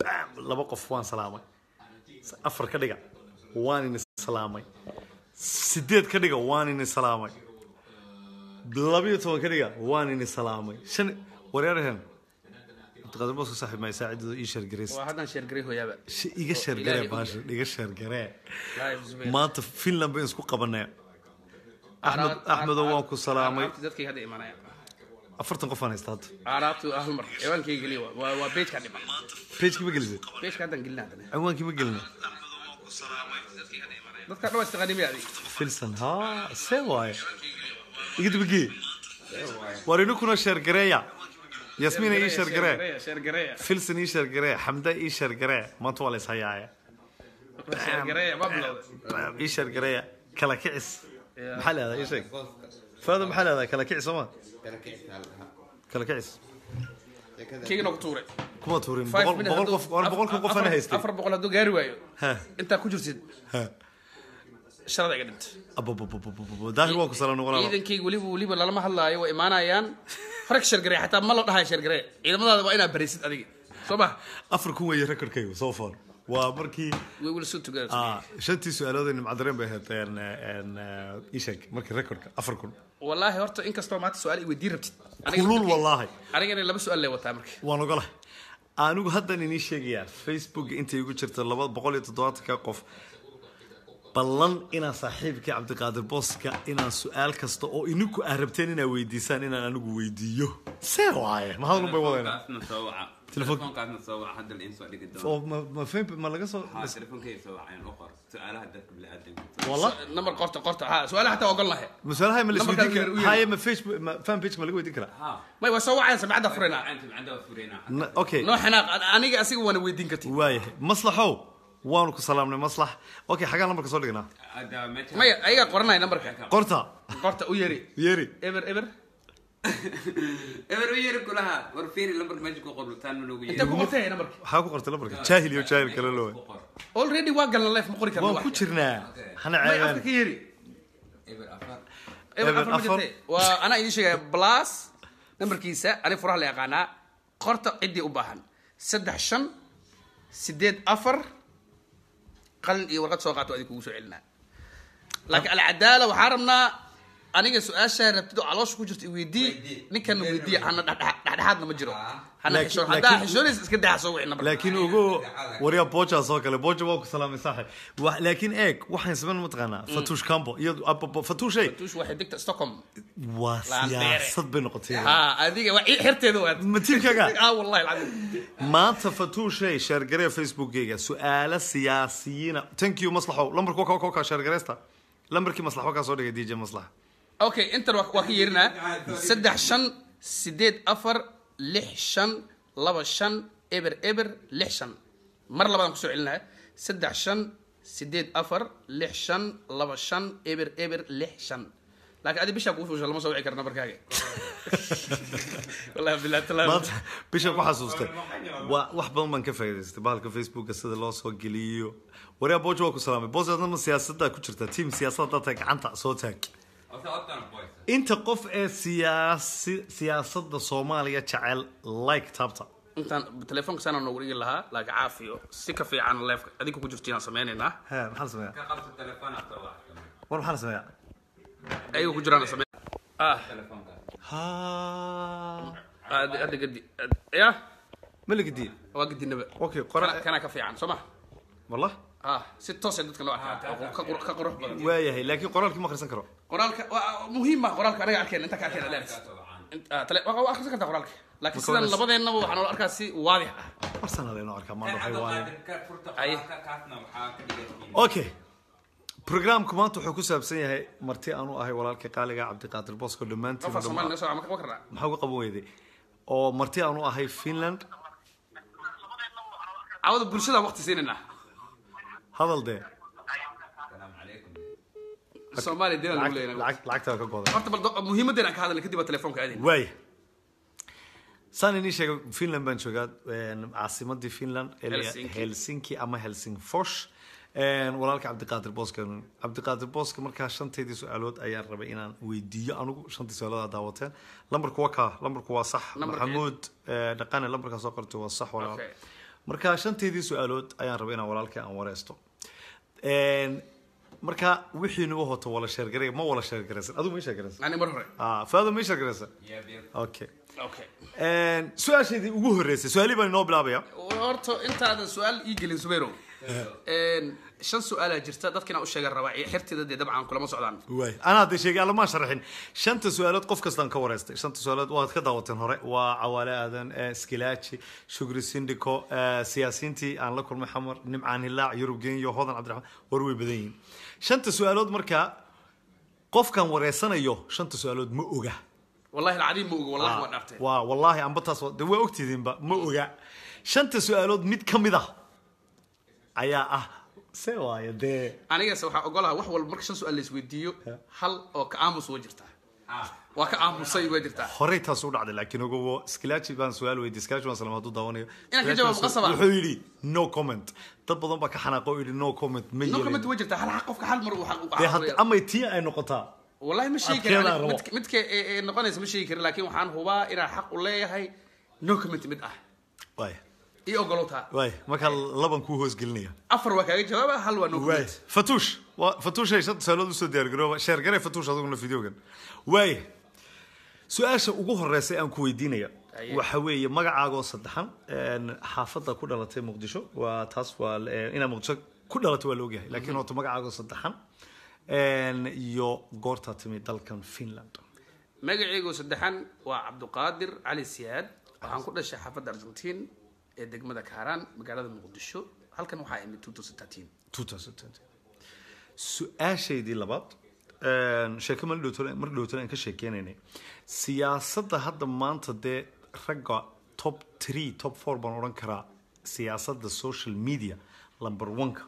bam laba qof waan salaamay afar ka dhiga waan ini salaamay sideed ka dhiga waan ini salaamay labiyo toban ka dhiga waan ini salaamay shan wareerhen cabdiqaadir boos ka saaxiib maa saacidooda ii sheergareys waa haddaan sheergaray hooyaaba Shi- iga sheergaree Ilaahay baasha iga sheergaree Live Zubair. maanta finland bayn isku qabanay axmed Aaraad- axmedo waan ku salaamay aaraabti dadkay hadda imanaya afartan qof aan haysta hadda aaraabtu hal mar ciwaankayga geliya waa- waa waa pageka dhiman pageki ma gelisay pageka haddaan gelina haddana ciwaankii ma gelina dadka dhan waa istaqaanimay adig filson ha see waaye iga dibagee war ininkuna sheergareeya yasmiina ii sheergaree sheergareeya filson ii sheergaree xamda ii sheergaree maanta waa la is hayaaye sheergareeya waa bilowday ii sheergareeya kala kicis maxaa leedahay ii sheeg faado maxaa leedahay kala kicis sooma kala kicis keygana ku tuuray kuma tuurin Five boqol minutes boqol hadduu- qof war boqolka qof ana afar- haystay afar boqol hadduu gaari waayo Ha, intaa ku jirtid ha. sharada iga dhinta Ababababababa. daahir waa ku salaam noqonaa ciidankayga weliba weliba lalama hadlaayo waa imaanayaan rag sheergareeya xataa ma la dhahayo sheergareeya ciidamadaada waa inaad barisid adiga soo ma afar kun weeye rekordkaygu so far waa markii we will soon together ah, shantii su-aalood nimcadareen bay ahayd een, een, ii sheeg markii rekordka afar kun wallaahi horta inkastoo maanta su-aal i weydiin rabtid aniga kulul wallaahi anigana laba su-aal lee wataa marka waan ogolahay anigu haddan inii sheegayaa facebook intay igu jirta laba boqol iyo toddobaatanka qof ballan inaan saaxiibkii cabdiqaadir booska inaan su-aal kasta oo ininku aa rabteen inaa weydiisaan inaan anigu weydiiyo see waaye mahadun bay wadayna telefoonkaasna soo waca Telefoon- telefoonkaasna soo waca hadda in soo dhigi oo doono ma ma fahmi ma laga soo haa telefoonkeeda soo wacayaan u qor su-aalaha dadka biniaadamka walla number qorta qorta ha su-aalaha xataa ogol lahe mas-aalaha ma la Lambarkaas isweydiin u karaa yeeri. haye ma facebook ma fan page ma laga weydiin karaa haa may waa soo wacayaan samcadda furina gacanta macanda waa fureynaa Na- okay noo xanaaq aniga asiga waana weydiin karti waayahay maslaxow waanu ku salaamnay maslax okay xagaa lambarka soo dhignaa hadda meesha maya ayagaa qoranaya numberka qorta qorta u yeeri yeeri eber eber eber u yeeri kulaha war fiiri lambarka meesha ku qor taan ma loogu intee yeeri ku qortay numberka waxaa ku qortay lambarka jaahil iyo jaahil kale loo ku qor already waa galna life ma qori karna waan ku jirnaa hana may afka ceebaan ka yeeri eber afar eber Eber afar ma afar. jirtay waa anaa idiin sheegaya plus numberkiisa aniga furaha la yaqaanaa qorta ciddii u baahan saddex shan sideed afar qalin iyo warqad soo qaato adi kugu soo celinaa laakiin alcadaala waxaa rabnaa aniga su-aashaa rabtid oo caloosha ku jirta iweydii Weydii. ninkana weydiiya hana dhexdhex- dhexdhexaadna ma jiro Ah. hana Laakiin- xishoon haddaa laakiin- xishoonaysa iska daxa soo wici number laakiin ugu waryaa bojaas oo kale boja waa ku salaamay saaxib Wa- laakiin eeg waxaan samayn mataqaanaa fatuush cambo iyadu ababa- fatuushay tuush waxay degta stockholm waa Laan dheere. siyaasad bay noqotay ha adiga waa ii xirteeda waa ma tiimkaaga ah wallahi alcadiim maanta fatuushay sheergaree facebookgayga su-aalo siyaasiyiina thank you maslaxow lambarku waa ka sheergareysta lambarkii maslax waa kaa soo dhigay dj maslax okay intan waa waa ka yeerinaa saddex shan sideed afar lix shan laba shan eber eber lix shan mar labaadaan kusoo celinaya saddex shan sideed afar lix shan laba shan eber eber lix shan laakiin adi bishaa kugu fuusha lama soo wici karna markaaga wallahi billahi talaam maanta bisha ku xasuustay waa wax badan baan ka faa'iidaystay bahalka facebooka sida loo soo geliyo waryaa boja waa ku salaamay boos adnama siyaasaddaa ku jirta tiim siyaasadda taag gacanta soo taag Horta hortaan boys. inta qof ee siyaasi siyaasadda soomaaliya jecel like taabta intaan telefoonka saana noogu dhigi lahaa laakiin caafiyo si ka fiican leefka adiga ku jirto yaan sameynaynaa he maxaa la sameeyaa Ka qabso telefoona soo waca. war maxaa la sameeyaa ayaga ku jiraan samey ah Telefoonka. ha hadda hadda gadi ya ma la gediye waa gadinaba okay kana qora kana ka fiican soo ma wallah ah si toos ay dadka loo arkaa oo ka qur- ka qurux badan waayahay laakiin qoraalkii ma akhrisan karo qoraalka waa muhiim ma qoraalka anaga arkeen inta ka arkeen aleeris Ka soo wacaan. waa akhrisan kartaa qoraalka laakiin Marka sidan hore- labadeennaba waxaa noola arkaa si waadix ah farsana laynoo arkaa maanta Kan waxay waaye Cabdulqaadir ka furta Ay. qoraalka, kaasna waxaa ka dhigaysiin. okay programku maanta wuxuu ku saabsan yahay marti aanu ahay walaalkii qaaliga cabdiqaadir bosko dhammaantiin afar soomaali noo soo ma karnaa maxaa uga qaban weyday oo marti aanu ahay finland cawada bulshada waqti siinaynaa hadal dee Salaamu calaykum. soomaaliya deena lagu lacag- leeyahay lacag- lacagtaa ka goday horta bal do- muhiimadeena aan ka hadalna kadib waa telefoonka aadin waaya saan inii sheegay finland baan joogaa een, caasimadii finland ee la- Helsinki. helsinki ama helsingfors Een, walaalka cabdiqaadir booska cabdiqaadir booska markaa shanteedii su-aalood ayaan rabay inaan weydiiyo anigu shantii su-aalood aad daawateen lambarku waa kaa lambarku waa sax Lambarka- maxamuud eh, dhaqane lambarkaa soo qortay waa sax walaal Okay. marka shanteedii su-aalood ayaan rabay inaan walaalkay aan wareysto Een, marka wixii nagu hoto wala sheergaray ma wala sheergaraysan adigu ma sheergaraysan ani mar hore ah faado ma sheergaraysan okay okay Een, su-aasheedii ugu horeysay su-aalihii baan inoo bilaabaya horta intaadan su-aal ii gelin subayrow Een, shan su-aalaa jirta dadkina u sheegan rabaa iyo xirtida dee dabcan kulama socdaan waay anaa hadda sheegay alla maan sharaxin shanta su-aalood qof kastaan ka wareystay shanta su-aalood waad ka daawateen hore waa cawaale aadan eh, skilaaji shugri sindiko eh, siyaasiyiintii aan la kulmay xamar nimcaan hilaac yurub genyo hodan cabdiraxmaan war way badan yihiin shanta su-aalood markaa qofkan wareysanayo shanta su-aalood ma oga wallahi alcadiim ma oga wallahi waa dhaartay waa wallaahi amba taas waa- de waa ogtidiinba ma oga shanta su-aalood mid ka mid ah ayaa ah se waayo dee anigase waxaa ogolaha wax walba marka shan su-aal la isweydiiyo hal oo ka aamus waa jirtaa waa ka aamusay waa jirtaa horey taas u dhacday laakiin ogowo skilaaji baan su-aal weydiiyey skilaaji waan salam hadduu daawanayo Inaan ka jawaabo Skilaaji qasaba. wuxuu yidhi no comment dad badan baa ka xanaaqo oo yidhi no comment ma no comment yeelin waa jirtaa hal xaq qofka hal mar uu xaq u dee hadda qaadanayo. amay tii ay noqotaa wallahi ma sheegi Adkeedaan karin rabo. midka midka ee ee noqonaysa ma sheegi karin laakiin waxaan hubaa inaan xaq u leeyahay no comment mid ah waay iyo ogolowtaa waay markaa laban kuu hoosgelinaya afar waa kaaga jawaaba hal waa no waay comment fatuush waa fatuushay shanta su-aalood usoo diyaargarooba sheergare fatuush aduguna videogan waay su-aasha ugu horeysa aan ku weydiinaya Aye. waxa weeye magacaagoo saddexan een, xaafadda ku dhalatay muqdisho waa taas waa eh, inaad muqdisho ku dhalatay waa la ogyahay laakiin horta magacaagoo saddexan een, iyo goortaa timi dalkan finland magacaygu saddexan waa cabduqaadir cali siyaad waxaan ku dhashay xaafadda argentiin ee degmada kaaraan magaalada muqdisho halkan waxaa imid 2013 2020 su-aashaydii labaad een, sheeko mar dhowtole mar dhowtole aan ka sheekeynaynay siyaasadda hadda maanta dee ragga top three top four baan odhan karaa siyaasadda social media number one-ka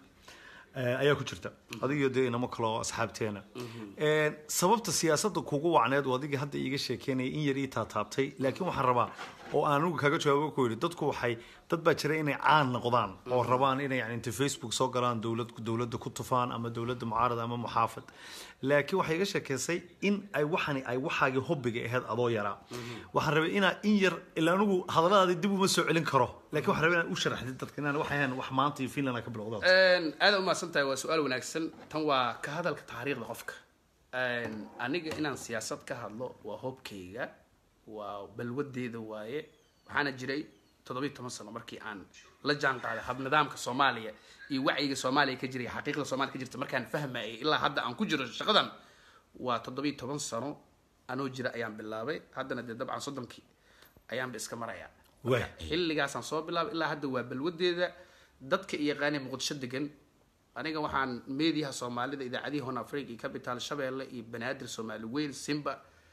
eh, ayaa ku jirta adigiyo dee inamo kale oo asxaabteena Een, sababta siyaasadda kugu wacneed oo adiga hadda iiga sheekeynaya in yar ii taataabtay laakiin waxaan rabaa oo aan anigu kaga jawaabo ku yidhi dadku waxay dad baa jira inay caan noqdaan oo rabaan inay yani inta facebook soo galaan dowlad dowladda ku tufaan ama dowladda mucaarada ama muxaafad laakiin waxay iga sheekeysay in ay waxani ay waxaagii hobbiga ahayd adoo yaraa waxaan rabay inaa in yar ilaa anigu hadalladaadi dib uma soo celin karo laakiin waxaan rabay inaan u sharaxdid dadka inaan waxay ahayn wax maanta iyo finland ka bilowda Een, aad u mahadsan tahay waa su-aal wanaagsan tan waa ka hadalka taariikhda qofka Een, aniga inaan siyaasad ka hadlo waa hobkayga waa balwadeeda waaye waxaana jiray toddobiyo toban sano markii aan la jaan qaaday hab nidaamka soomaaliya iyo wacyiga soomaaliya ka jiray xaqiiqda soomaaliya ka jirta markaan fahmayay ilaa hadda aan ku jiro shaqadan waa toddobiyo toban sano anoo jira ayaan bilaabay haddana dee dabcan soddonkii ayaanba iska marayaa Waay. xilligaasaan soo bilaabay ilaa hadda waa balwadeeda dadka iyo yaqaanee muqdisho degan aniga waxaan meediyaha soomaalida idaacadihii hon africa iyo capital shabeelle iyo banaadir soomaali weyn simba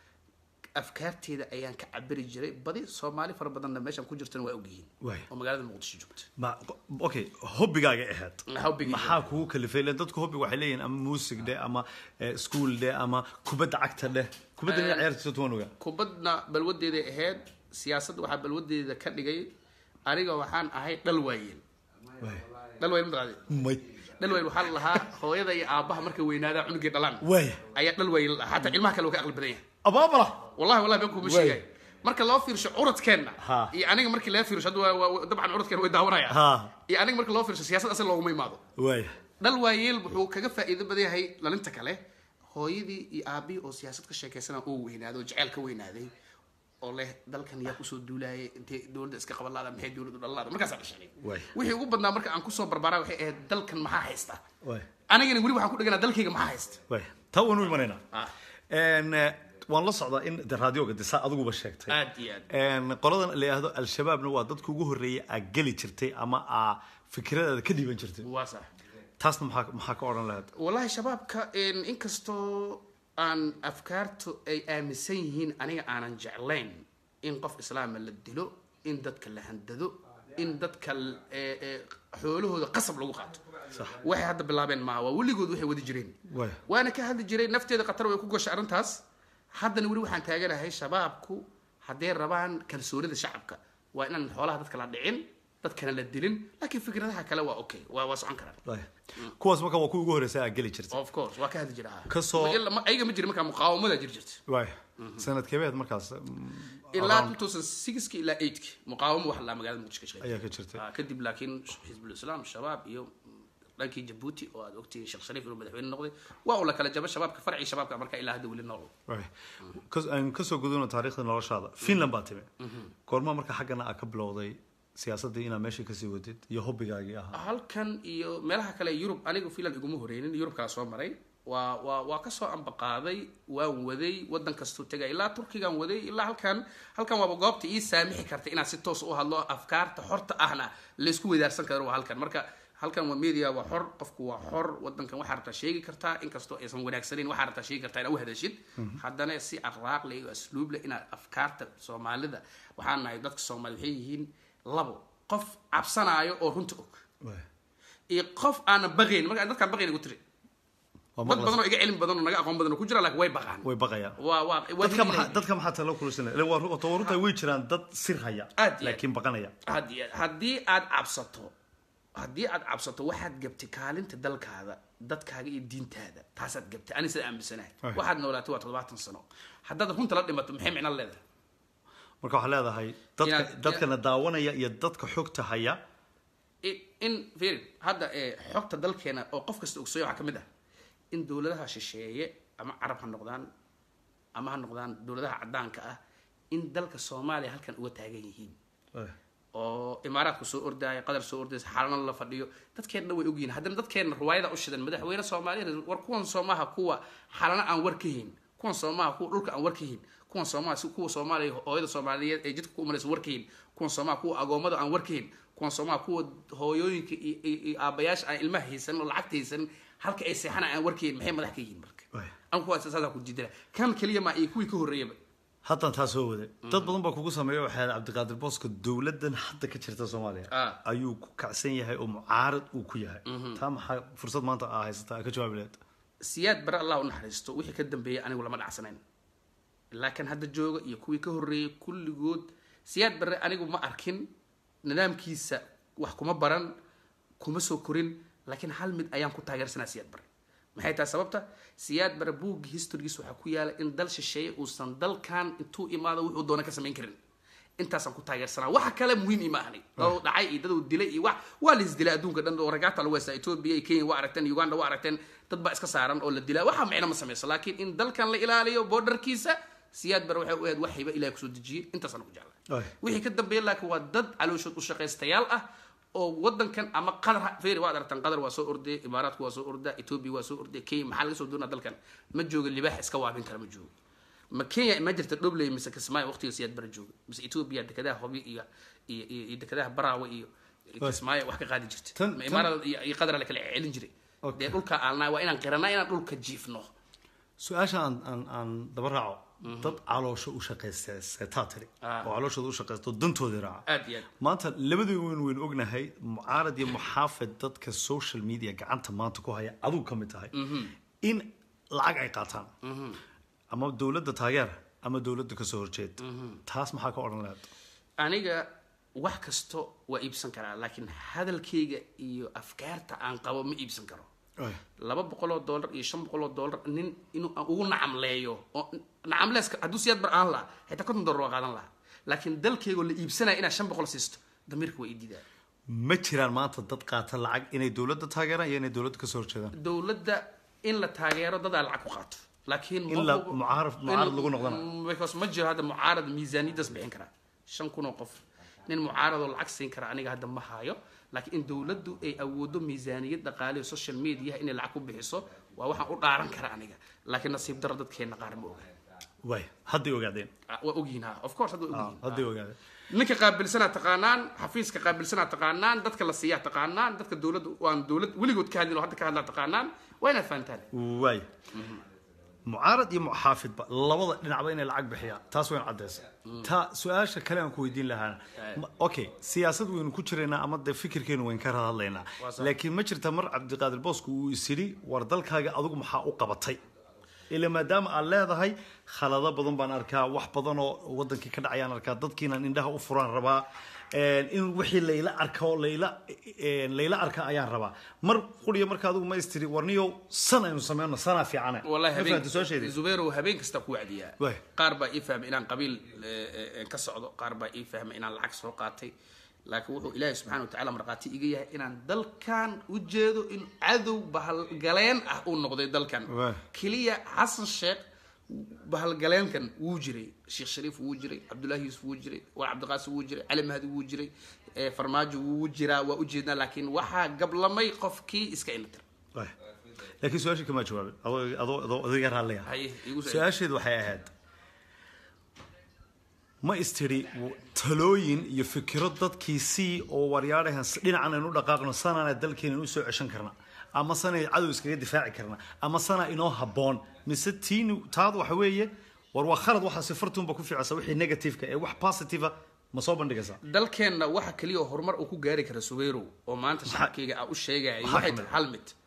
afkaarteeda ayaan ka cabiri jiray badi soomaali fara badanna meeshan ku jirtana waa ogyihiin Waay. oo magaalada muqdisho joogta ma okay hobbigaaga ahayd Hobbigayga. maxaa kugu kalifay ileen dadku hobbiga waxay leeyihiin ama muusig dheh ama eh, school dheh ama kubadda cagta dheh kubadda ina ciyaarta jirto waan ogaa kubadna balwadeeday ahayd siyaasadda waxaa balwadeeda ka dhigay aniga waxaan ahay dhal waayeel Waay. dhal waayeel mataqaadi may dhal waayeel waxaa la lahaa hooyada iyo aabbaha markay weynaadaa cunugii dhalaan waay ayaa dhal waayeel la dhahaa. xataa ilmaha kale waa ka aqli badan yahay abaabala wallahi wallahi been kuma Way. sheegay marka loo fiirsho curadkeenna Ha. iyo aniga markii laga fiirsho hadda waa- waa- dabcan curadkeena way daawanayaan Ha. iyo aniga marka loo fiirsho siyaasad asal looguma imaado waay dhal waayeel wuxuu kaga faa'iido badan yahay dhalinta kale hooyadii iyo aabihii oo siyaasad ka sheekaysana oo weynaaday oo jeceyl ka weynaaday oo leh dalkan yaa kusoo duulaayay intay dowladda iska qaban laada maxay dowladdu dhalan laada markaasaa dhashanay Way. wixii ugu badnaa marka aan kusoo barbaaraa waxay ahayd dalkan maxaa haysta waay anigana weli waxaan ku dheganaa dalkayga maxaa haysta waay taa waan u imanaynaa Ah. En, eh, waan la socdaa in de raadioga de saa adiguba sheegtay aad iyo aad En, qoladan la yidhaahdo al-shabaabna waa dadka ugu horreeyay aa geli jirtay ama aa fikradaada ka dhiiban jirtay waa sax taasna maxaa maxaa ka odhan lahayd wallahi shabaabka een, inkastoo aan afkaartu ay aaminsan yihiin aniga aanan jeclayn in qof islaama la dilo in dadka la handado in dadka l- ee- ee xoolahooda qasab lagu qaato Sax. waxay hadda bilaabeen maaha waa weligood waxay wadi jireen Waay. waana ka hadli jiray nafteeda khatar way ku gashay arrintaas haddana weli waxaan taaganahay shabaabku hadday rabaan kalsoonida shacabka waa inaan xoolaha dadka la dhicin dadkana la dilin laakiin fikradaha kale waa okay waa waa socon karaan Waay. kuwaas marka waa kuwa ugu horreysay aa geli jirtay of course waa ka hadli jira Kasoo- ayaga ma jiri markaa muqaawamada jiri jirta waay sanadkeebeed markaas ilaa around 2006 ilaa 8 muqaawamo wax la magaalada muqdisho ka shaqeeyay ayaa ka jirtay Ah, kadib laakiin xisbul islaam shabaab iyo dhankii jabuuti oo aad ogtihiin sheekh shariif inuu madaxweyne noqday waa uu la kala jaba shabaabka farci shabaabka marka ilaa hadda weli nool Right. Kas- aan kasoo gudubno taariikhda noloshaada finland baa timi goorma marka xaggana aa ka bilowday siyaasaddii inaad meesha kasii wadid iyo hobbigaagii ahaa halkan iyo meelaha kale yurub anigu finland iguma horeynin yurub kala soo maray waa waa waa kasoo ambaqaaday waan waday wadan kastuu tegay ilaa turkigan waday ilaa halkan halkan waaba goobta ii saamixi karta inaad si toos u hadlo afkaarta xorta ahna laysku wadaarsan karo waa halkan marka halkan waa media waa xor qofku waa xor wadankan waxaa rabtaa sheegi kartaa inkastoo aysan wanaagsanayn waxaa rabtaa sheegi kartaa inaad u hadashid haddana si akhlaaq leh iyo asluub leh inaad afkaarta soomaalida waxaan nahay dadka soomaali waxay yihiin labo qof cabsanaayo oo runta og Right. iyo qof aanan baqayn marka dadkaan baqayn igu tiri Waa dad maqlas- badan oo iga cilmi badan oo naga aqoon badan oo ku jira laakiin way baqaan way baqayaan waa waa waa dadka maxaa dadka maxaa talo kulusina waa ru- waa runta way jiraan dad sir haya Aad iyo aad. laakiin baqanaya haddii haddii aad cabsato haddii aad cabsato waxaad gabtay kaalinta dalkaada dadkaaga iyo diintaada taasaad gabtay ani sida aaminsanahay Ay. waxaad noolaatay waa toddobaatan sano haddaad runta la dhimato maxay micno leedahay marka waxaa leedahay dadka Inaad- dadkana daawanaya iyo dadka xogta haya in in fiiri hadda ee xogta dalkeena oo qof kasta ogsoya waxaa ka mid ah in dowladaha shisheeye ama carab ha noqdaan ama ha noqdaan dowladaha caddaanka ah in dalka soomaaliya halkan uga taagan yihiin oo imaaraadku soo ordaayo qadar soo ordaysa xaalana la fadhiyo dadkeenna way ogyihiin haddana dadkeenna ruwaayada u shidan madaxweyne soomaaliyeed war kuwan soomaha kuwa xalana aan war ka hayn kuwan soomaha kuwa dhulka aan war ka hayn kuwan soomaha si kuwa soomaaliya hooyada soomaaliyeed ee jidka ku umaraysa war ka hayn kuwan soomaha kuwa agoommada aan war ka hayn kuwan soomaha kuwa hooyooyinka iyo iyo- iyo aabayaasha aan ilmaha haysan oo lacagta haysan halka ay seexana aan war ka hayn maxay madax ka yihiin marka Waay. an kuwaas saasaa ku jidila kan keliya ma iyo kuwii ka horreeyaba haddan taa soo waday dad badan baa kugu sameeya waxaa cabdiqaadir booska dowladan hadda ka jirta soomaaliya Ah. ayuu ku kacsan yahay oo mucaarad uu ku yahay taa maxaa fursad maanta aa haysataa ka jawaabi lahayd siyaad bare allah u naxariisto wixii ka dambeeyay anigu lama dhacsanayn laakiin hadda jooga iyo kuwii ka horreeyay kulligood siyaad bare anigu ma arkin nidaamkiisa wax kuma baran kuma soo korin laakiin hal mid ayaan ku taageersanaa siyaad bare maxay tahay sababta siyaad bare buugga historygiisa waxaa ku yaala in dal shisheeye uusan dalkan intuu imaado wuxuu doona ka samayn karin intaasaan ku taageersanaa waxa kale muhiim ima ahni daduu dhacay iyo daduu dilay iyo wax waa la isdilay adduunka dhan oo ragaata lagu haystaa ethiopia iyo kenya waa aragteen uganda waa aragteen dad baa iska saaran oo la dilaa waxa micno ma samayso laakiin in dalkan la ilaaliyo borderkiisa siyaad bare waxay u ahayd wax hiba ilahay kusoo dejiyey intaasaan ku jeclaa Ay. wixii ka dambeeya laakiin waa dad calooshood u shaqaystayaal ah oo wadankan ama qadar feeri waad aragtaan qadar waa soo ordaya imaaraadku waa soo ordaa ethiopia waa soo ordaya kenya maxaa laga soo doonaa dalkan ma jooga libaax iska waabin kara ma joogo ma kenya ma jirta dhobley mise kismaayo waqtiga siyaad bara jooga mise ethiopia dekadaha hobi iyo iyo iyo iyo dekadaha baraawe iyo kismaayo wax ka qaadi jirta Tan- ma tan- imaarada iyo iyo qadar la kala celin jiray Okay. dee dhulka aalnaa waa inaan qiranaa inaan dhulka jiifno su-aasha aan aan aan daba raaco dad caloosho u shaqaysteetaa tiri Ah. oo calooshooda u shaqaysto dantoodii raaca aad iyo aad maanta labadii weyn waynu ognahay mucaarad iyo muxaafid dadka social media gacanta maanta ku haya aduu ka mid tahay in lacag ay qaataan ama dowladda taageer ama dowladda kasoo horjeed taas maxaa ka odhan lahayd aniga wax kasto waa iibsan karaa laakiin hadalkayga iyo afkaarta aan qabo ma iibsan karo laba boqol oo dollar iyo shan boqol oo dollar nin inuu aan ugu nacamleeyo oo nacamleeska hadduu siyaad bar aan lahaa xitaa konton dollar waa qaadan lahaa laakiin dalkaygoo la iibsanaya inaad shan boqol siisto damiirka waa ididaa ma jiraan maanta dad qaata lacag inay dowladda taageeraan iyo inay dowladda kasoo horjeedaan dowladda in la taageero dadaa lacag ku qaato laakiin ma In la- hubo- mucaarad- in- mucaarad lagu noqdana. because ma jiro hadda mucaarad miisaaniyadaas bixin karaa shan kun oo qof nin mucaaradoo lacag siin kara aniga hadda ma hayo laakiin in dowladdu ay awoodo miisaaniyad dhaqaale iyo social media inay lacag ku bixiso waa waxaan u dhaaran kara aniga laakiin nasiib daro dadkeenna qaar ma oga waay hadday ogaadeen Ah, waa ogyihin ha of course hadda waa Ah, ogyihin hadday ogaadeen ninka qaabilsanaa taqaanaan xafiiska qaabilsanaa taqaanaan dadka la siiyaa taqaanaan dadka dowladda waan dowlad weligood ka hadlin oo hadda ka hadlaa taqaanaan waa inaad fahantaan waay mucaarad iyo muxaafidba labada dhinacba inay lacag bixiyaan taas waynu cadaysa ta su-aasha kale aan ku weydiin lahaana ma- okay siyaasad waynu ku jiraynaa ama dee fikirkeenu waynu ka hadlaynaa Waa sax. laakiin ma jirta mar cabdiqaadir boosku uu isidhi war dalkaaga adigu maxaa u qabatay ila maadaama aad leedahay khalado badan baan arkaa wax badan oo wadankii ka dhacayaan arkaa dadkiinan indhaha u furaan rabaa in wixii layla arko layla layla arka ayaan rabaa mar quriya marka adigu ma istiri warniyo san aynu sameyno sanaa fiicane والله Ma fahanti soo habeen sheeday zubeyro habeen kasta ku wacdiyaa Waay. qaar baa ii fahmay inaan qabiil eh, eh, ka socdo qaar baa ii fahmay inaan lacag soo qaatay laakiin wuxuu ilaahay subxaana wa tacaala markhaati iga yahay inaan dalkan u jeedo in cadow bahalgaleen ah uu noqday dalkan Waay. keliya xasan sheekh bahalgaleenkan wuu jiray sheekh shariif wuu jiray cabdullaahi yuusuf wuu jiray war cabdiqaasim wuu jiray cali mahdi wuu jiray eh, farmaajo wuu jiraa waa ujeednaa laakiin waxaa gablamay qofkii iska inatir Waay. laakiin su-aashii kama jawaabin adoo adoo adoo adiga raalliya Haye, igu soo- su-aasheedu waxay ahayd ma istiri talooyin iyo fikiro dadkii sii oo waryaadhahan dhinacan aynu u dhaqaaqno sanana dalkeena u soo ceshan karna ama sana cadow iskaga difaaci karna ama sana inoo habboon mise tiini taadu waxa weeye war waa khalad waxaa sifartuunba ku ficisa wixii negativeka ee wax positiva ma soo bandhigaysaa dalkeenna waxa keliya oo horumar uu ku gaari kara suweyrow oo maanta shacabkayga ah u sheegaya maxaa waxay kamid tahay hal mid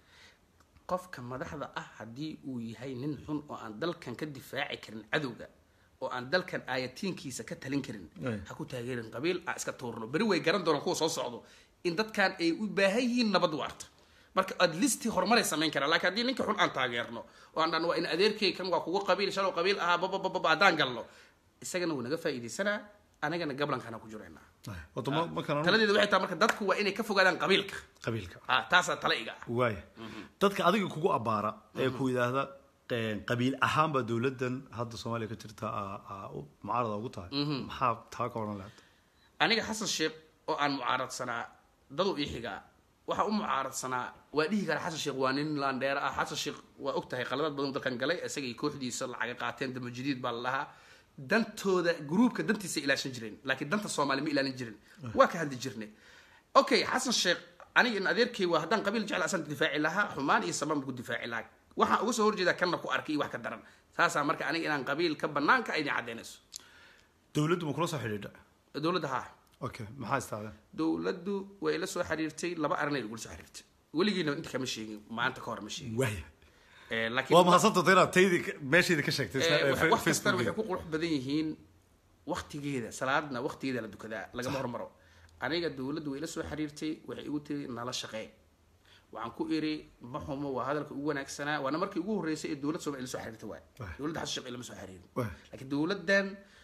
qofka madaxda ah haddii uu yahay nin xun oo aan dalkan ka difaaci karin cadowga oo aan dalkan aayatiinkiisa ka talin karin Ay. ha ku taageerin qabiil aan iska tuurno beri way garan doonaan kuwa soo socdo in dadkan ay u baahan yihiin nabad waarta marka at least horumaray samayn karaa laakiin haddii ninka xun aan taageerno oo aan dhan waa in adeerkay kan waa kugu qabiil shalow qabiil ahaa babababa haddaan galno isagana wuu naga faa'iidaysanaa anagana gablankaana ku jiraynaa wato ma ma kana taladeeda waxay tahay marka dadku waa inay ka fogaadaan qabiilka qabiilka ah taasaa tala iga ah waaya dadka adiga kugu abbaara ee ku yidhaahda eh, qabiil ahaan baa dowladdan hadda soomaaliya ka jirta aa- aa u- mucaarada ugu tahay maxaa taa ka odhan lahayd aniga xasan sheekh oo aan mucaaradsanaa dadu ii xigaa waxaa u mucaaradsanaa waa dhihi kara xasan sheekh waa nin laandheera ah xasan sheekh waa og tahay qaladaad badan dalkan galay isaga iyo kooxdiisa lacaga qaateen dama jadiid baa la dhahaa dantooda gruubka dantiisa ilaashan jireen laakiin danta soomaali ma ilaalin jirin waa ka hadli jirnay okay xasan sheekh aniga in adeerkay waa haddaan qabiil jecel asan difaaci lahaa xumaan iyo samaan ku difaaci lahaa waxaan uga soo horjeedaa kanna ku arkay iyo wax ka daran saasaa marka aniga inaan qabiilka banaanka ay idin caddaynayso dowladdu ma kula soo xidhiidha dowladda haa okay maxaa istaadeen dowladdu way la soo xiriirtay laba arrinay igula soo xiriirtay weligiina inta kama sheegin maanta ka hor ma sheegin waaya Eh, laakiin waa mahadsantata inaad taydii ka- meeshaydii ka sheegtay eh, isla- eh, wax- fe- wax kastana waxay Facebookgayga. ku qurux badan yihiin waktigeeda salaadna waktigeeda la dukadaa lagama hormaro aniga dowladdu way la soo xiriirtay waxay igu tiri nala shaqee waxaan ku iri ma xumo waa hadalka ugu wanaagsanaa waana markii ugu horreysay ee dowlad soomaaliya la soo xiriirtay waay Waay. dowladda xasan sheekh lama soo xiriirin Waay. laakiin dowladdan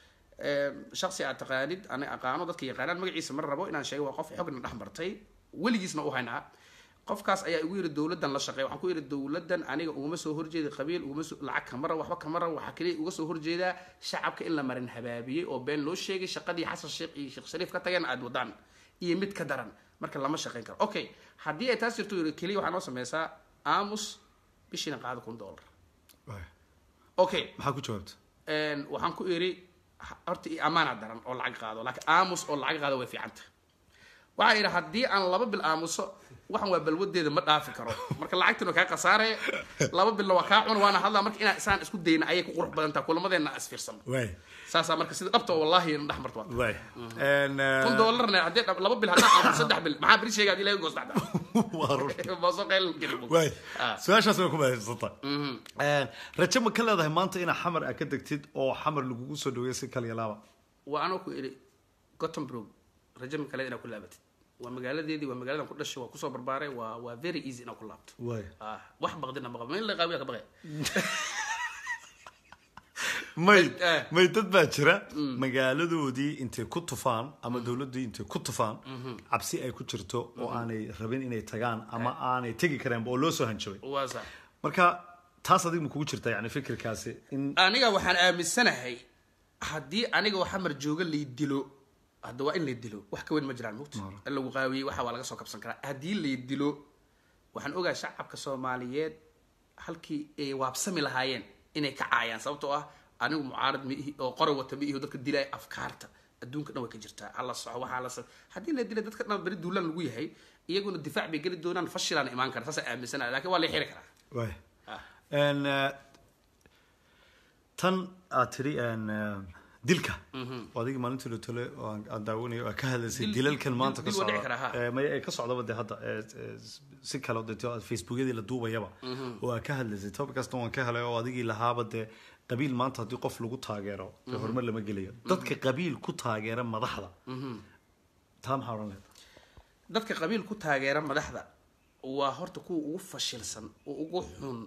eh, shaksi aad taqaanid ani aqaano dadka yaqaanaan magaciisa ma rabo inaan sheego waa qof xogna dhex martay weligiisna u haynaa qofkaas ayaa igu yidhi dowladdan la shaqeey waxaan ku yidhi dowladdan aniga uguma soo horjeeda qabiil uguma soo lacag kama rabo waxba kama rabo waxaa kaliya uga soo horjeedaa shacabka in la marin habaabiyey oo been loo sheegay shaqadii xasan sheekh iyo sheekh shariif ka tageen aad wadaan iyo mid ka daran marka lama shaqeyn karo okay haddii ay taas jirto yidhi keliya waxaa noo sameysaa aamus bishiina qaada kun dollar Waaya. okay maxaa ku jawaabta een, waxaan ku iri ha- horta i amaana daran oo lacag qaado laakiin aamus oo lacag qaado way fiicanta waxaa yidhi haddii aan laba bil aamuso waxan waa balwadeeda ma dhaafi karo marka lacagtan waa kaa khasaare laba bilna waa kaa cun waana hadlaa marka inaan isaan isku dayna ayay ku qurux badan tahay kulamadeena isfiirsano waaya saasaa marka sida dhabta wallahi na dhex marto waa waaya En, eh, kun doolarna haddii dhab- laba bil haddaan aamuso saddex bil maxaa beri sheega hadii laga goos dhacda waa runta baaso qayl geli waay Ah. su-aashaas way ku mahadsantahay rajo ma ka leedahay maanta inaa xamar aad ka degtid oo xamar lagugu soo dhaweeyo si kaliya laaba waa anoo ku idhi gothenburg rajo ma kale inaad ku laabatid waa magaaladeedii waa magaaladan ku dhashay waa kusoo barbaaray waa waa very easy inaad ku laabto waay ah wax baqdina ma qabo ma in la qaabiya ka baqay may Eh. may dad baa jira magaaladoodii intay ku tufaan ama dowladdii intay ku tufaan cabsi ay ku jirto oo aanay rabin inay tagaan ama aanay tegi kareenba oo loo soo hanjabay waa sax marka taas adiga ma kugu jirta yani fikirkaasi in aniga waxaan aaminsanahay haddii aniga oo xamar jooga lay dilo hadda waa in lay dilo wax ka weyn ma jiraan mugta in lagu qaawiyey waxa waa laga soo kabsan karaa haddii lay dilo waxaan ogahay shacabka soomaaliyeed halkii ay waabsami lahaayeen inay ka caayaan sababtoo ah anigu mucaarad ma ihi oo qora wata ma ihi oo dadka dilaya afkaarta adduunka dhan way ka jirtaa hala soco waxaa la sa- haddii la dila dadka dhan beri duulaan lagu yahay iyaguna difaac bay geli doonaan fashilaan imaan kara saasaan aaminsanaya laakiin waa la xiri karaa waay Ah. En, eh, tan aad tidhi en, eh, dilka oo adigii maalintii la tole oo aan aan daawanayo oo aad ka hadlaysay Dil- dilalkan dil- maanta ka dil waa dhici socda karaa, ha. Eh, maya ee ka socdaba dee hadda eh, eh, si kale oo dee tio- facebookyadii la duubayaba oo aad ka hadlaysay tobikasta waan ka helay oo adigii lahaaba dee qabiil maanta haddii qof lagu taageero dee horumar lama gelayo dadka qabiil ku taageera madaxda taa maxaa odhan lahayd dadka qabiil ku taageera madaxda waa horta kuwa ugu fashilsan oo ugu xun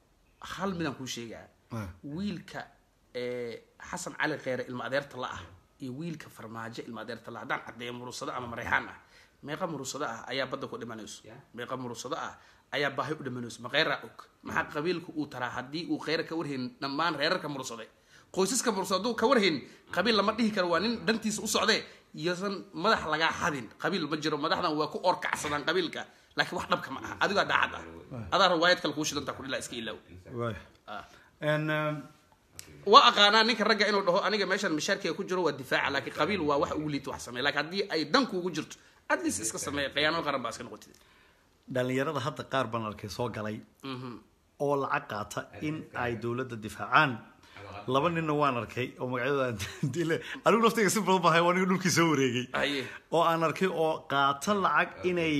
hal midaan kuu sheegaa Ah. wiilka ee xasan cali kheyre ilma adeerta la ah iyo wiilka farmaajo ilma adeerta la haddaan caddeeyo murusado ama mareyxaan ah meeqa murusado ah ayaa badda ku dhimanayso meeqa murusado ah ayaa baahi u dhimanayso ma kheyraa og maxaa qabiilka uu taraa haddii uu kheyra ka warhayn dhammaan reerarka murusade qoysaska mursado hadduu ka warhayn qabiil lama dhihi karo waa nin dhantiisa u socdee iyosan madax lagaa xadin qabiil ma jiro madaxdan waa ku orkacsadaan qabiilka laakiin wax dhabka ma aha adigaa daacad ah adaa riwaayad kale kuu shidantaa kudhilaa iska ilaaw waay Ah. En, um, waa aqaanaa ninka ragga inuu dhaho aniga meeshan mashaarkiga ku jiro waa difaaca laakiin qabiil waa wax ugu liita wax sameeya laakiin haddii ay dan kuugu jirto adlis iska sameeya khiyaano qaran baa iska noqotid dhalinyarada hadda qaar baan arkay soo galay oo lacag qaata in ay dowladda difaacaan laba ninna waan arkay oo magacyadooda dile anigu naftayga si badan bahay waa aniga dhulkii soo wareegay haye oo aan arkay oo qaata lacag inay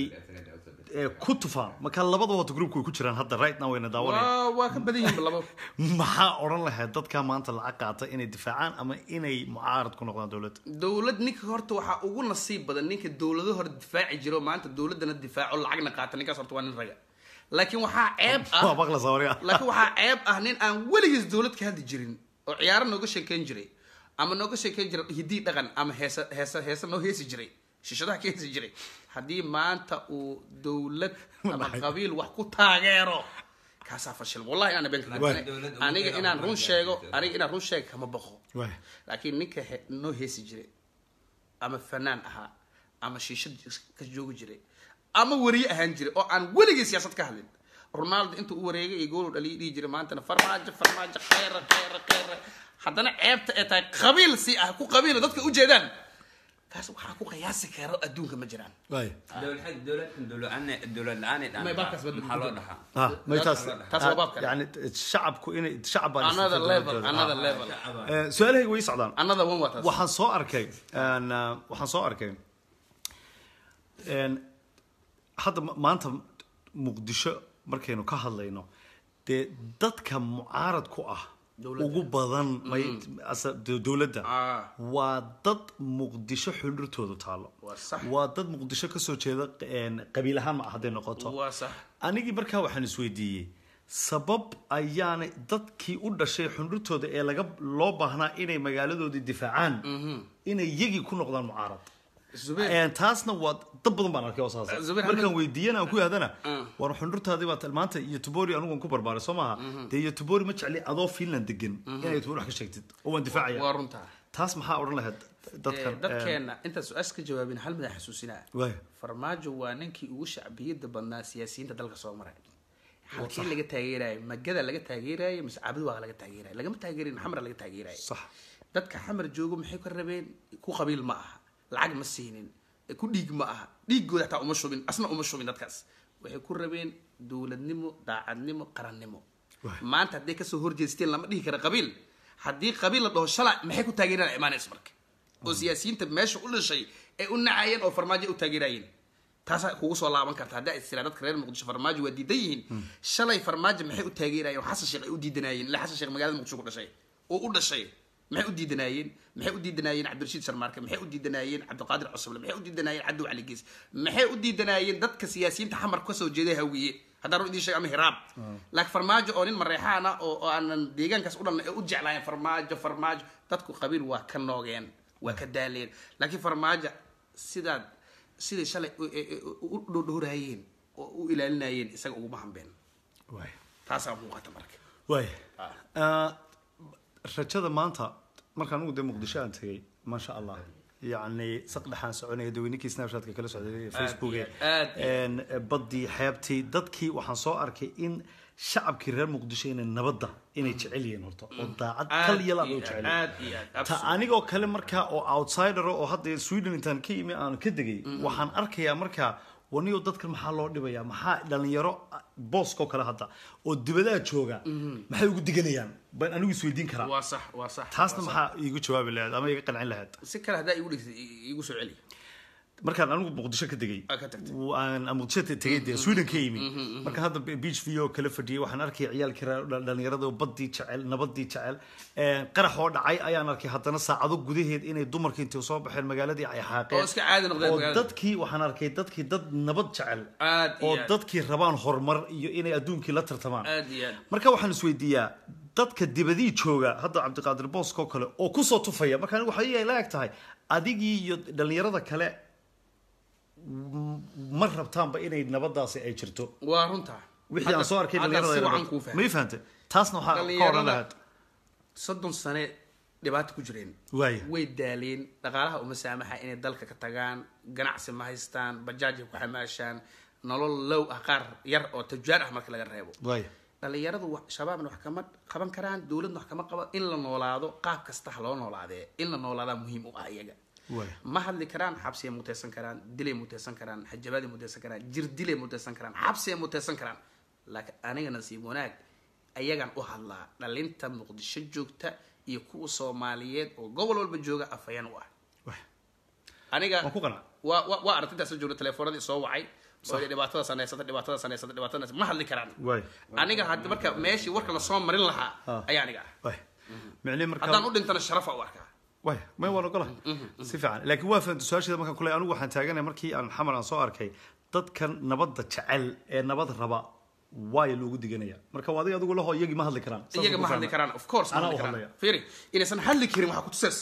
eh, ku tufaan marka labadaba wata groupka way ku jiraan hadda right now wayna daawanaya waa waa ka badan yihiin labo maxaa odhan lahayd dadka maanta lacag qaata inay difaacaan ama inay mucaarad ku noqdaan dowladda dowlad ninka horta waxaa ugu nasiib badan ninka dowlado hore difaaci jiro maanta dowladana difaaco lacagna qaata ninkaas horta waa nin raga laakiin waxaa ceeb ah waa maqla sawariga laakiin waxaa ceeb ah nin aan weligiis dowlad ka hadli jirin oo ciyaaro nooga sheekeyn jiray ama nooga sheekeyn jiray hidii dhaqan ama heesa heesa heesa noo heesi jiray shishadaha ka heesi jiray haddii maanta uu dowlad ama Maxay? qabiil wax ku taageero kaasaa fashil wallahi ana been ka Waay. dhigin. aniga inaan run sheego aniga inaan run sheego kama baqo Waay. laakiin ninka he- noo heesi jiray ama fanaan ahaa ama shiishad ka joogi jiray ama wariye ahaan jiray oo aan weligii siyaasad ka hadlin ronaldo intuu u wareegay iyo goolu dhaliya dhihi jiray maantana farmaajo farmaajo kheyra kheyra kheyra haddana ceebta ee tahay qabiil si ah ku qabiila dadka ujeedaan kaas waxaa ku qiyaasi karo adduunka ma jiraan waay dowlad dowladkan dowlad dowlad la-aanay May baabkaas badal- maxaa loo dhahaa ah may taas taas waa baab kale. yani shacabku inay shacab baan another isticmaali level doonaa. another level Eh, su-aalahayga way socdaan another one waa taas waxaan soo arkay en, uh, waxaan soo arkay en, hadda ma- maanta muqdisho markaynu ka hadlayno dee dadka mucaarad ku ah Dowladda. ugu badan may asa- do- dowladda Ah. waa dad muqdisho xundhurtoodu taalo Waa sax. waa dad muqdisho kasoo jeeda en, qabiil ahaan ma ah hadday noqoto waa sax anigii markaa waxaan isweydiiyey sabab ayaanay dadkii u dhashay xundhurtooda ee laga loo baahnaa inay magaaladoodii difaacaan inay yagii ku noqdaan mucaarad Zubair. Een, taasna waa dad badan baan arkay oo saas ah. Zubair, markaan hadda- weydiiyana aan ku yahdana war xundhurtaadii baa maanta iyo tubori anigu ku barbaaray soo maaha dee iyo tubori ma jecli adoo finland degan inay tubori wax ka sheegtid oo waan difaacaya waa runtaa taas maxaa odhan lahayd dadkan Eh, dadkeena intaan su-aasha ka jawaabin hal midaan xasuusinaa waay farmaajo waa ninkii ugu shacbiyada badnaa siyaasiyiinta dalka soo maray halkii laga taageerayo magada laga taageerayo mise cabdi waa laga taageerayo lagama taageerin xamra laga taageerayo sax dadka xamar joogo maxay ka rabeen ku qabiil ma aha lacag ma siinin ku dhiig ma aha dhiigooda xataa uma shubin asna uma shubin dadkaas waxay ku rabeen dowladnimo daacadnimo qarannimo Waay. maanta hadday kasoo horjeesteen lama dhihi kara qabiil haddii qabiil la dhaho shala maxay ku taageeraan imaanaysa marka oo siyaasiyiinta meesha u dhashay ay u nacayeen oo farmaajo ay u taageerayeen taasaa kugu soo laaban karta haddaa istira dadka reer muqdisho farmaajo waa diidan yihiin shalay farmaajo maxay u taageerayeen oo xasan sheekh ay u diidanaayeen ila xasan sheekh magaalada muqdisho ku dhashay oo u dhashay maxay u diidanaayeen maxay u diidanaayeen cabdirashiid sharmaarke maxay u diidanaayeen cabdiqaadir cusuble maxay u diidanaayeen cabdi cali gees maxay u diidanaayeen dadka siyaasiyiinta xamar kasoo jeeday hawiye haddaan run idiin sheeg ama hiraab laakiin farmaajo oo nin mareexaan ah oo oo aanan deegaankaas u dhalna ee u jeclaayeen farmaajo farmaajo dadku qabiil waa ka noogeen waa ka daaleen laakiin farmaajo sidaad siday shalay u- e- e- u dhowdhowraayeen oo u ilaalinayeen isaga uguma hambeen waay taasaa muuqata marka waay Ah, rajada maanta markaan ugu dee muqdisho aan tegay maasha allah yacni saqdhexaan soconaya daweyninkii snapshatka kala socday facebook iyo aad iyo badii xeebtii dadkii waxaan soo arkay in shacabkii reer muqdisho inay nabadda inay jecel yihiin horta oo daacad kal yalaad oo jecel aad iyo aad ta absolutely. anigoo kale markaa oo outsider oo hadda sweden intaan ka yimi aan ka degay waxaan arkayaa markaa waniyo dadkan maxaa loo dhibayaa maxaa dhalinyaro booskoo kale hadda oo dibadaha jooga maxay ugu diganayaan baan anigu isweydiin karaa waa sax waa sax taasna waa sax. maxaa iigu jawaabi lahayd ama iiga qancin lahayd si kale haddaa igu dhigtay i- igu soo celi markaan anigu muqdisho ka degay Aa, ka tagtay. aan muqdisho te- tegay dee sweden ka yimi marka hadda beach view oo kala fadhiyay waxaan arkay ciyaalkii reer- dhal- dhalinyarada oo badii jecel nabadii jecel Een, qarax oo dhacay ayaan arkay haddana saacado gudaheed inay dumarkii intay soo baxeen magaaladii ay xaaqeen Oo iska caadi noqdeen oo magaalada. dadkii waxaan arkay dadkii dad nabad jecel Aad iyo oo aad. dadkii rabaan horumar iyo inay adduunkii la tartamaan aad iyo aad marka waxaan isweydiiyaa dadka dibadii jooga hadda cabdiqaadir boosk oo kale oo kusoo tufaya marka anigu waxay la eg tahay adigii iyo dhalinyarada kale m- ma rabtaanba inay nabadaasi ay jirto waa runta wixii aan soo arkay Hadda si wacan dhalinyarada kuu ma fahmay ii fahantay taasna waxaa ka oran Dhalinyarada- lahayd soddon sane dhibaato ku jireen waaya way daaleen dhaqaalaha uma saamaxa inay dalka ka tagaan ganacsi ma haystaan bajaajay ku xamaashaan nolol low ah qaar yar oo tujaar ah marka laga reebo waaya dhalinyaradu wax- shabaabna wax kama qaban karaan dowladna wax kama qaban in la noolaado qaab kasta ha loo noolaadee in la noolaadaa muhiim u ah iyaga waaya ma hadli karaan xabsiyay muteysan karaan dilay muteysan karaan xajabaaday muteysan karaan jirdilay muteysan karaan xabsiyay muteysan karaan laakiin aniga nasiib wanaag ayagaan u hadlaa dhalinta muqdisho joogta iyo kuwa soomaaliyeed oo gobol walba jooga afayaan u ah waaya aniga waan ku qanacay waa waa waa aragtidaas joogta telefoonadii soo wacay oo dhibaatada saneysata dhibaatada saneysata dhibaatada saneysata ma hadli karaan waaya aniga hadda marka meeshii warka lasoo marin lahaa Ah. ayaa aniga ah waaya micnihi haddaan markaa u dhintana sharafa u arkaa waaya may waan ogolahay si fiican laakiin waa fahamta su-aasheeda markaan kule anigu waxaan taaganay markii aan xamar aan soo arkay dadkan nabadda jecel ee nabad raba waaya loogu diganaya marka waa adiga adigu laho iyagii ma hadli karaan Saas iyaga ku ma hadli fahmay. karaan of course ma Anaa hadli u karaan hadlaya. fiiri inaysan hadli karin waxaa kutusays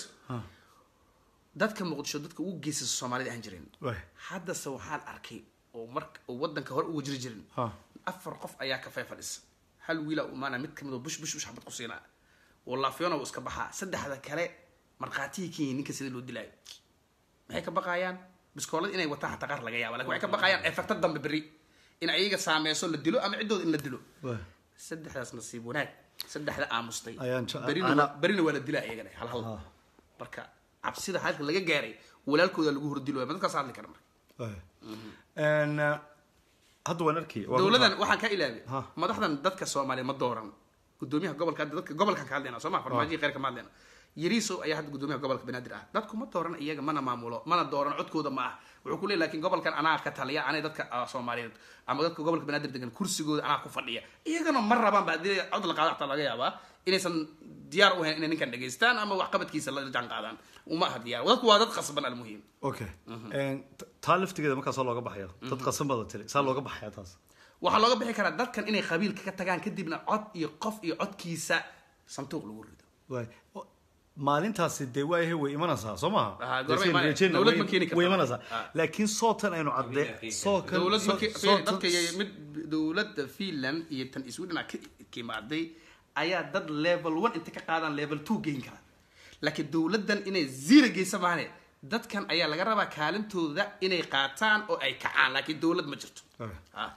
dadka muqdisho dadka ugu geysasa soomaalida aan jirin waaya haddase waxaan arkay oo marka oo wadanka hore uga jiri jirin Ha. afar qof ayaa kafee fadhisa hal wiila u imaanaya mid kamid oo bush bush bush xabad ku siinaa walaafyona uu iska baxaa saddexda kale markhaatihii kenya ninka sida loo dilaayo maxay ka baqayaan biskoolad inay wataan xataa qaar laga yaaba lakin waxay ka baqayaan efekta dambe berri in ayaga saameyso la dilo ama ciddooda in la dilo waaya saddexdaas nasiib wanaag saddexda aamustay Ayaan je- berina ana- waa- berina waa la dilaa iyagana hal hal Ah. marka cabsida halka laga gaaray walaalkooda lagu hordilo ma dadkaas hadli kara marka waaya Een, uh, hadda waan arkay waa dowladan waxaan ka ilaabi Ha. madaxdan dadka soomaaliya ma dooran gudoomiyaha gobolka hadda dadka gobolkan ka hadlayna soo ma farmaajihi kheyrka ma hadlayna yariiso ayaa hadda gudoomiyaha gobolka banaadir ah dadku ma dooran iyaga mana maamulo mana dooran codkooda ma ah wuxuu ku leeyahy lakin gobolkan anaa ka taliya anay dadka ah, soomaaliyeed ama dadka gobolka banaadir degan kursigooda anaa ku fadhiya iyagana ma rabaan ba haddii cod la qaado xataa laga yaabaa inaysan diyaar u ahayn inay ninkan dhegaystaan ama waxqabadkiisa la jaan qaadaan uma aha diyaar dadku waa dad khasban almuhiim okay Een, t- taa laftigeeda markaa saa looga baxaya dad qasan bada tiri saa looga baxaya taas waxaa looga bixi karaa dadkan inay qabiilka ka tagaan kadibna cod iyo qof iyo codkiisa santuuq lagu rido waay O- maalintaasi dee waayahay way imanaysaa soo maha Ah, goorma imanaya? Dowlad ma keeni kartaa. way imanaysaa Ah. laakiin sootan aynu cadde sookan dowlad soo- markii sootan- dadka iyo mid dowladda finland iyo tan sweden ka ka imaaday ayaa dad level one inta ka qaadaan level two geyn kara laakiin dowladdan inay zero geysa maane dadkan ayaa laga rabaa kaalintooda inay qaataan oo ay kacaan laakiin dowlad ma jirto Okay. Ah.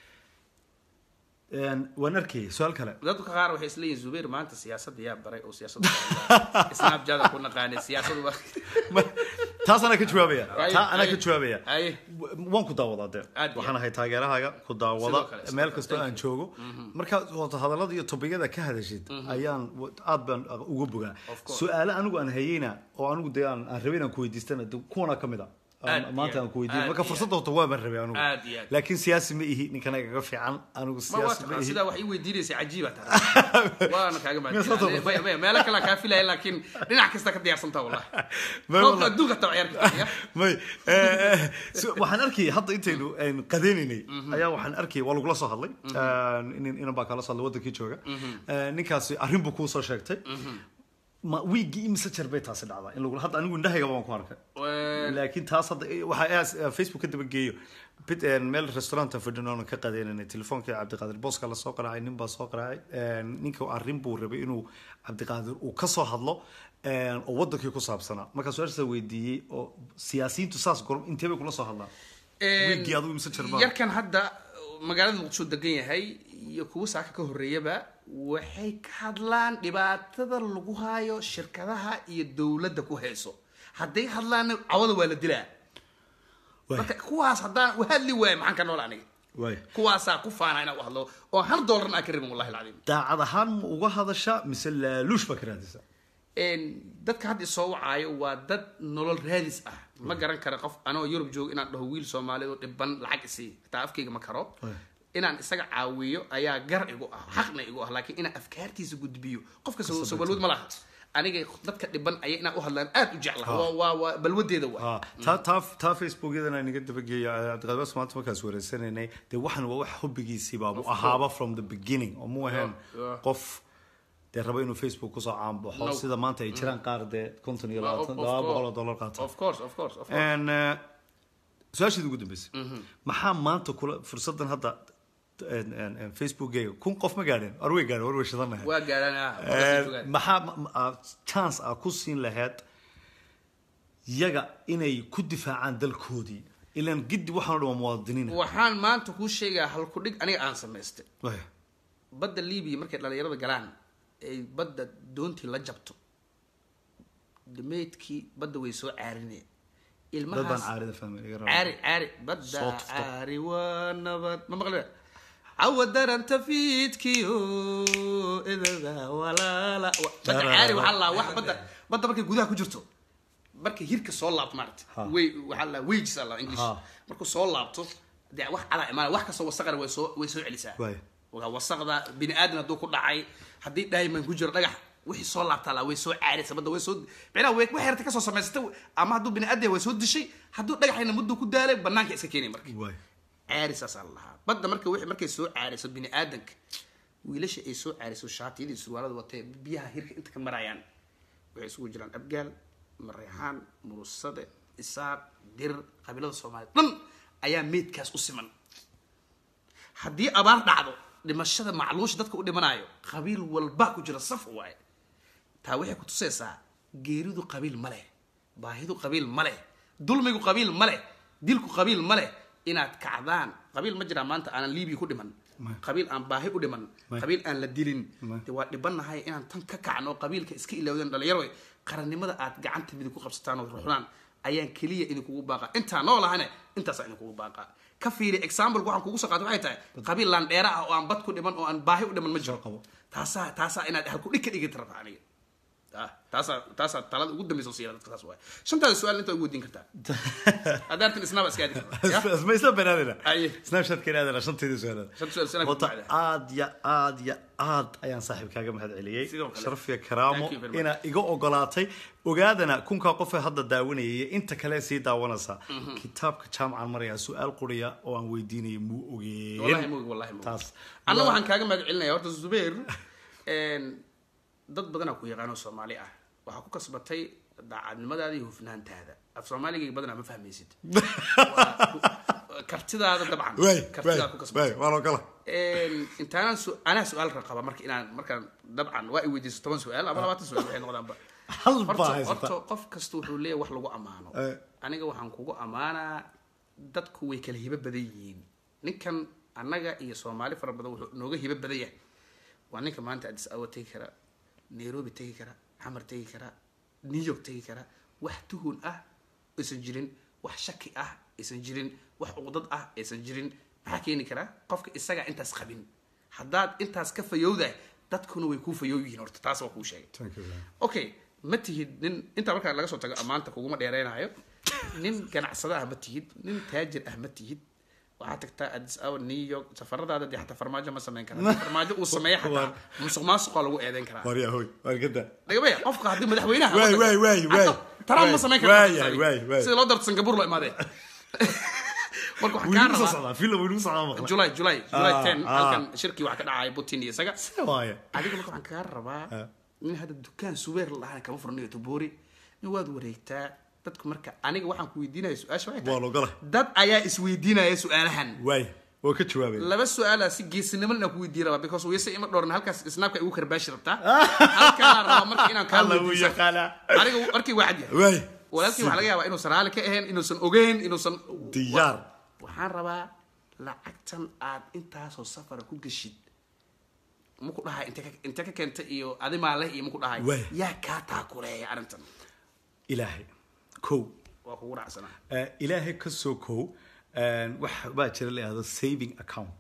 Een, waan arkay su-aal kale dadka qaar waxay isleeyihin zubeir maanta siyaasadda yaa baray oo siyaasadda snapjada ku naqaanay siyaasadu waa Ma- taas anaa ka jawaabaya Aye, taa anaa aye, ka jawaabaya aye. W- waan ku daawadaa dee Aad iyo waxaan ahay taageerahaaga ku Sidoo daawada kale, sidoo meel kale, kastoo thank aan you. joogo marka wata hadallada iyo tobiyada ka hadashid ayaan w- aad baan uga bogaa Of course. su-aale anigu aan hayeyna oo anigu dee aan aan rabay inaan ku weydiistana de kuwana ka mid a Aad Aan- maanta iyo aan ku weydiiyo aad marka iyo fursadda horta waa baan rabay anigu Aad iyo aad. laakiin siyaasi ma ihi ninkana igaga fiican anigu ma waa siyaasi ma taqaan ihi sidaa wax ii weydiinaysa cajiiba tahay waana kaaga Miyaa soo mahadcelin tababartay? Maya, maya, meelo kale kaa filaya laakiin dhinac kasta ka diyaarsantaa wallahi Ma- koobka wallahi. adduunka taa ciyaarka fadhiya may eh, eh, so- waxaan arkay hadda intaynu aynu qadeynaynay ayaa waxaan arkay waa lagula soo hadlay nin inan baa kala soo hadlay wadankii jooga Eh, ninkaasi arrin buu kuu soo sheegtay ma wiigii imise jeer bay taasi dhacdaa in lagula hadda anigu indhahayga baan ku arkay laakiin taas hadda waxaa facebook ka daba geeyo bid een, meel restauranta fadhin oona ka qadeynanay telefoonka cabdiqaadir booska la soo qaraacay nin baa soo qaraacay Een, ninka arrin buu rabay inuu cabdiqaadir uu ka soo hadlo een, oo wadankii ku saabsanaa markaa su-aashaasa weydiiyey oo siyaasiyiintu saas gor intee bay kula soo hadlaan wiigii adigu imise jeer baa yarkan hadda magaalada muqdisho degan yahay iyo kuwa saaka ka horreeyaba waxay ka hadlaan dhibaatada lagu hayo shirkadaha iyo dowladda ku hayso hadday hadlaanna cawada waa la dilaa Waay. marka kuwaas haddaan u hadli waayo maxaan ka nool aniga waay kuwaasaa ku faana inaan u hadlo oo hal doolarna aan ka rabin wallahi alcadiim daacad ahaan ma uga hadashaa mise laaluush baa ka raadisa Een, dadka hadda isoo wacaayo waa dad nolol raadis ah ma garan kara qof anoo yurub joogo inaan dhaho wiil soomaaliyeed oo dhiban lacag isii taa afkayga ma karo inaan isaga caawiyo ayaa gar igu ah xaqna igu ah laakiin inaan afkaartiisa gudbiyo qofka soo soo balwad ma laha aniga dadka dhiban ayaa inaan u hadlaan aad u jeclaha waa waa waa balwadeeda waa Ah, taa taa taa facebookyadana inaga dabageeya cabdiqadir maanta markaas wareysanaynay dee waxan waa wax hobbigiisii baabu ahaaba from the beginning oo mu ahayn yeah. qof dee raba inuu facebook kusoo caanbaxo No. sida maanta ay jiraan qaar dee konton iyo Of- labaatan of laba boqol oo course. dollar qaata of course of course of course En, eh, su-aasheeda ugu dambeysay maxaa maanta kula fursadan hadda en- en- en facebookgayga kun qof ma gaadheen war way gaadheen war way shidanahay waa gaadhaan ah Eh, markaasay joogaan. maxaa ma- ma- ah, chance ah ku siin lahayd yaga inay ku difaacaan dalkoodii ilaan giddi waxaan o dhan waa muwaadiniin waxaan maanta kuu sheegaa halkudhig aniga aan samaystay Waya. badda libiya markay dhalinyarada galaan ay badda doontii la jabto dameydkii badda way soo caarineen dad baan ilmahaas caarida fahmay iga raba. caari caari badda Soo tufto. caari waa nabad ma maqli cawa daranta fiidkiyo idada walaala Wa- badda caari waxaa la wax badda badda markay gudaha ku jirto markay hirka soo laabto maarata Ha. way waxaa la wages la english Ha. markuu soo laabto dee wax calaa imaana wax kastoo wasaqana way soo way soo celisaa Waaya. waa wasaqda bini aadan hadduu ku dhacay haddii diamond ku jiro dhagax wixii soo laabtaa la way soo caaraysa badda way soo micnaha way wax yarta kasoo samaysatay ama hadduu bini aadan yahay way soo dishay hadduu dhagaxayna mudduu ku daalay banaanka iska keenay marka Waya. caarisaas la lahaa badda marka wixii markay soo caarayso bini aadanka wiilasha ay soo caarayso shaatiyadii surwaalada watee biyaha hirka inta ka marayaan waxay isugu jiraan abgaal mareexaan murusade isaaq dir qabiilada soomaaliyed dhan ayaa meydkaas u siman haddii abaar dhacdo dhimashada macluusha dadka u dhimanayo qabiil walba ku jira saf waaye taa waxay ku tusaysaa geeridu qabiil ma leh baahidu qabiil ma leh dulmigu qabiil ma leh dilku qabiil ma leh inaad kacdaan qabiil ma jiraa maanta aanan liibiya ku dhiman qabiil aan baahi u dhiman qabiil aan la dilin de waa dhibannahay inaan tan ka kacno qabiilka iska ilowdan dhalinyaro qarannimada aad gacanta midig ku qabsataan oo ruxdaan ayaan keliya idinkugu baaqa intaa noo lahane intaasaa idinkugu baaqa ka fiiri example waxaan kugu soo qaatay waxay tahay qabiil laandheera ah oo aan bad ku dhiman oo aan baahi u dhiman ma jiro qabo. taasaa taasaa inaad halku dhig ka dhigata rabta aniga Ah, taasaa taasaa talada ugu dambeysa siira dadka saas waay shantaada su-aal inta ugu weydiin kartaa haddaartan isnaaba iska aadi kartaa ma isla banaanina Aye. snapchat-ka inaadana shanteedii su-aalaad Shanta su'aal sanad wata ku bacda. aad ya aad ya aad ayaan saaxiibkaaga mahad celiyey Sidoo kale. sharaf iyo karaamo Thank you very much. inaa iga ogolaatay ogaadana kunkaa qof ee hadda daawanayay iyo inta kale sii daawanaysa kitaabka jaamacan maraya su-aal quriya oo aan weydiinaya muu wallahi ogeyn mug wallahi mug taas anna waa- waxaan kaaga mahad celinaya horta zubeir een, dad badanaa ku yaqaano soomaali ah waxaa ku kasbatay daacadnimadaada iyo hufnaantaada af soomaaligayga badanaa ma fahmaysid Waa ku- kartidaada dabcan waay kartidaada ku waay kasbatay waay waan ogola Een, intaanaan su- anaa su-aal qaba marka inaan markaan dabcan waa i weydiiso toban su-aal ama labaatan su-aal waxay noqdaanba hal baa horta haysata horta qof kasta wuxuu leeyahay wax lagu ammaano Eh. aniga waxaan kugu ammaanaa dadku way kala hibo badan yihiin ninkan annaga iyo soomaali fara badan wuxuu nooga hibo badan yahay waa ninka maanta addis awa tegi kara nairobi tegi kara xamar tegi kara new york tegi kara wax tuhun ah aysan jirin wax shaki ah aysan jirin wax uqdad ah aysan jirin maxaa keeni kara qofka isagaa intaas qabin haddaad intaas ka fayowdahay dadkuna way kuu fayow yihiin horta taas waa kuu sheegay Thank you, man. okay ma tihid nin intaa markaa laga soo tago ammaanta kuguma dheereynayo nin ganacsada ah ma tihid nin taajir ah ma tihid waxaa tagtaa addis awa new york safaradaada dee xataa farmaajo ma samayn kara Haddii farmaajo uu sameeya xataa musuq maasuqaa lagu eedeyn karaa warya hoy waar gada dhagabaya qofka haddii madaxweynaha Waay, waay, waay, waay. taraan ma Waay, samayn waay, kara waay, waay. sida loo darto singapore loo imaadee marka waxaan wuu kaa igu soo rabaa socdaa film wuu igu socdaa maqla july july july Ah, ten ah. halkan shirkii waxaa ka dhacaya putin iyo isaga waaya adiga marka waxaan kaa rabaa Ah. nin hadda dukaan subeer lahaan kama furnayo tobori in waad wareegtaa dadku marka aniga waxaan ku weydiinaya su-aasha waxay tahay waan ogola dad ayaa isweydiinaya su-aalahan waay waa ka jawaabay laba su-aala si geesinimo inaan ku weydiin rabaa because wayse ima dhooran halkaas snaabka igu karbaashi rabtaa halkaan rabaa marka inaan kaa alla wuu weydiiso yaqaanaa aniga markii waa cad yahay waay walaalkii waxaa laga yaabaa inuusan raali ka ahayn inuusan ogeyn inuusan diyaar waxaan rabaa lacagtan aad intaasoo safara ku geshid maku dhahay inte ka- inte ka keenta iyo adimaa leh iyo maku dhahay Waay. yaa kaa taakuleeya arrintan ilaahay kow waa kugu dhacsanaa Eh, ilaahay ka soo kow eh, wax baa jira la yihahdo saving account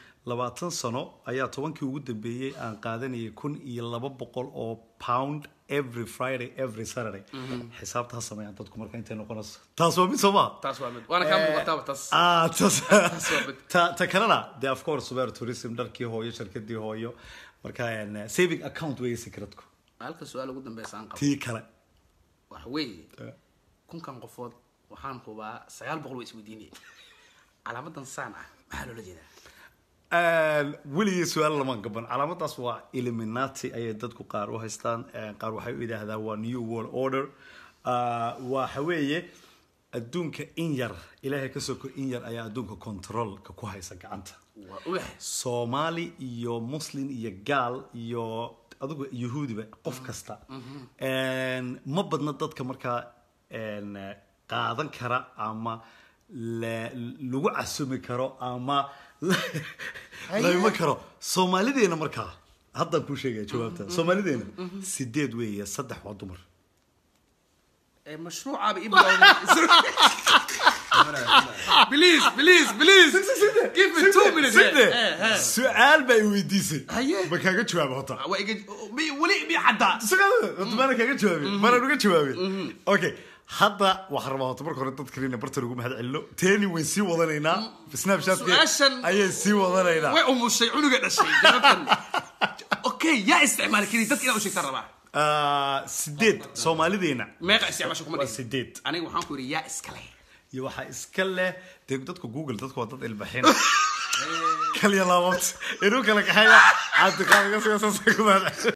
labaatan sano ayaa tobankii ugu dambeeyey aan qaadanayay kun iyo laba boqol oo pound every friday every saturday xisaabta ha sameeyaan dadku marka intay noqonayso taas waa mid soo maa taas waa mid waana kaa muuqataaba taas Ah, tas waa mid. ta ta kalena de of course super tourism dharkii hooyo shirkadii hooyo marka een, saving account weeye secretku halka su-aal ugu dambeysa aan qabo tii kale waxa weeye kunkan qofood waxaan hubaa sagaal boqol way isweydiinaya calaamadan saan ah maxaa loola jeedaa Een, weligii su-aal lama gaban calaamadaas waa illuminati ayay dadku qaar u haystaan een, qaar waxay u yidhaahdaan waa new world order Ah, waxa weeye adduunka in yar ilaahay ka soko in yar ayaa adduunka controlka ku haysa gacanta waa ubax soomaali iyo muslim iyo gaal iyo adigu yahuudiba qof kasta Een, ma badna dadka markaa een, qaadan kara ama la- lagu casumi karo ama lama karo soomaalideena markaa haddaan kuu sheegaya jawaabta soomaalideena sideed weeye saddex waa dumar ee mashruucaaba ii bilowday please please please give me two minutes Side, Eh, eh. su-aal baa i weydiisay Haye. ma kaaga jawaaba hota waa iga mi- weli mi caddaa mana kaaga jawaabin mana uga jawaabin okay hadda waxaan rabaa horta marka hore dadkana bartan ugu mahad celino teeni wayn sii wadanaynaa snapchat Su-aashan- ayay sii wadanaynaa way umushay cunuga dhashay jawaabtan okay yaa isticmaali kari dadka inaa u sheegtaan rabaa Ah, sideed soomaalideena meeqa isticmaasha kuma waa dhihin sideed aniga waxaan ku yidhi yaa iskale iyo waxaa iska leh dee dadka google dadku waa dad ilbaxin kaliya laabood inuu kala kaxeeya cabdiqaadir ka siga saasa ku mahad celin